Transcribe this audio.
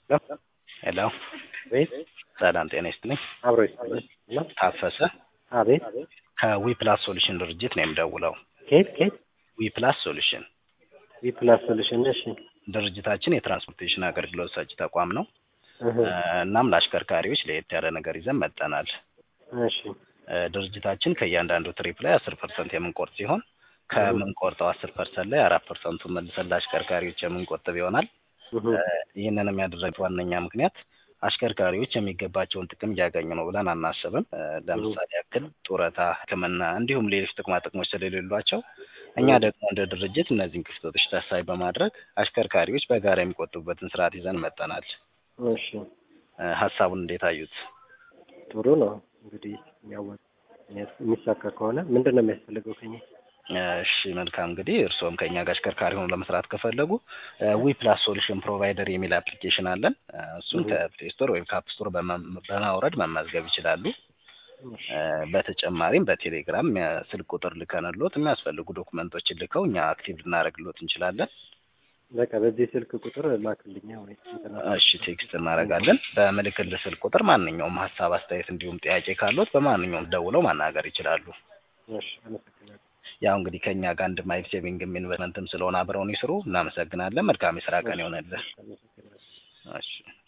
ሄሎ ቤት ሰላም ጤና ይስጥልኝ። አብሮ ይስጥልኝ። እና ታፈሰ አቤት ከዊፕላስ ሶሉሽን ድርጅት ነው የምደውለው። ኬት ኬት ዊፕላስ ሶሉሽን ዊፕላስ ሶሉሽን እሺ ድርጅታችን የትራንስፖርቴሽን አገልግሎት ሰጪ ተቋም ነው። እህ፣ እናም ለአሽከርካሪዎች ለየት ያለ ነገር ይዘን መጠናል። እሺ እ፣ ድርጅታችን ከእያንዳንዱ ትሪፕ ላይ አስር ፐርሰንት የምንቆርጥ ሲሆን ከምንቆርጠው አስር ፐርሰንት ላይ አራት ፐርሰንቱን መልሰን ለአሽከርካሪዎች የምንቆጥብ ይሆናል። እህ፣ እ፣ ይህንንም ያደረግነው ዋነኛ ምክንያት አሽከርካሪዎች የሚገባቸውን ጥቅም እያገኙ ነው ብለን አናስብም። እ፣ ለምሳሌ ያክል ጡረታ፣ ሕክምና እንዲሁም ሌሎች ጥቅማ ጥቅሞች ስለሌሏቸው እኛ ደግሞ እንደ ድርጅት እነዚህን ክፍተቶች ታሳቢ በማድረግ አሽከርካሪዎች በጋራ የሚቆጥቡበትን ስርዓት ይዘን መጠናል። እሺ እ፣ ሀሳቡን እንዴት አዩት? ጥሩ ነው። እንግዲህ የሚያወጥ የሚሳካ ከሆነ ምንድን ነው የሚያስፈልገው ከኛ? እሺ መልካም እንግዲህ እርስዎም ከእኛ ጋር አሽከርካሪ ሆኖ ለመስራት ከፈለጉ ዊ ፕላስ ሶሉሽን ፕሮቫይደር የሚል አፕሊኬሽን አለን። እ፣ እሱን ከፕሌይ ስቶር ወይም ከአፕ ስቶር በመ- በማውረድ መመዝገብ ይችላሉ። እሺ፣ እ፣ በተጨማሪም በቴሌግራም እ፣ ስልክ ቁጥር ልከንሎት የሚያስፈልጉ ዶክመንቶችን ልከው እኛ አክቲቭ ልናደርግሎት እንችላለን። በቃ በዚህ ስልክ ቁጥር ላክልኛ ወይ እንትና እሺ ቴክስት እናደርጋለን። በምልክል ስልክ ቁጥር ማንኛውም ሀሳብ፣ አስተያየት እንዲሁም ጥያቄ ካሎት በማንኛውም ደውለው ማናገር ይችላሉ። እሺ፣ አመሰግናለሁ። ያው እንግዲህ ከእኛ ጋር አንድ ማይል ሴቪንግም ኢንቨስትመንትም ስለሆነ አብረውን ይስሩ። እናመሰግናለን። መልካም የስራ ቀን ይሆነልህ። አመሰግናለሁ። እሺ